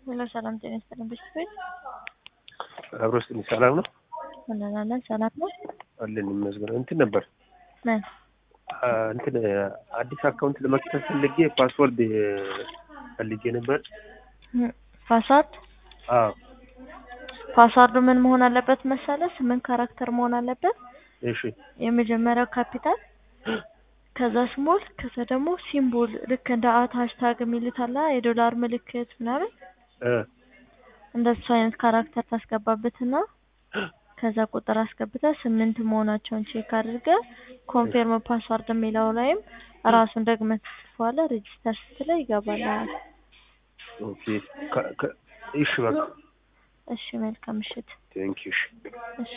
ሄሎ ሰላም ጤና ይስጥልን ቤተሰብ አብሮ ውስጥ ሰላም ነው እንላለን። ሰላም ነው አለን ይመስገን። እንትን ነበር ምን አ፣ እንትን አዲስ አካውንት ለመክፈት ፈልጌ ፓስወርድ ፈልጌ ነበር። ፓስዋርድ አዎ ፓስዋርዱ ምን መሆን አለበት መሰለ? ስምንት ካራክተር መሆን አለበት። እሺ የመጀመሪያው ካፒታል፣ ከዛ ስሞል፣ ከዛ ደግሞ ሲምቦል ልክ እንደ አት ሃሽታግ የሚሉት አለ የዶላር ምልክት ምናምን እ እንደሱ አይነት ካራክተር ታስገባበትና ከዛ ቁጥር አስገብተህ ስምንት መሆናቸውን ቼክ አድርገህ ኮንፌርም ፓስዋርድ የሚለው ላይም ራሱን ደግመህ ትጽፈዋለህ። ሬጂስተር ስትለው ይገባልሃል። ኦኬ ከ- ከ- እሺ በቃ እሺ መልካም ምሽት። ቴንኪው እሺ እሺ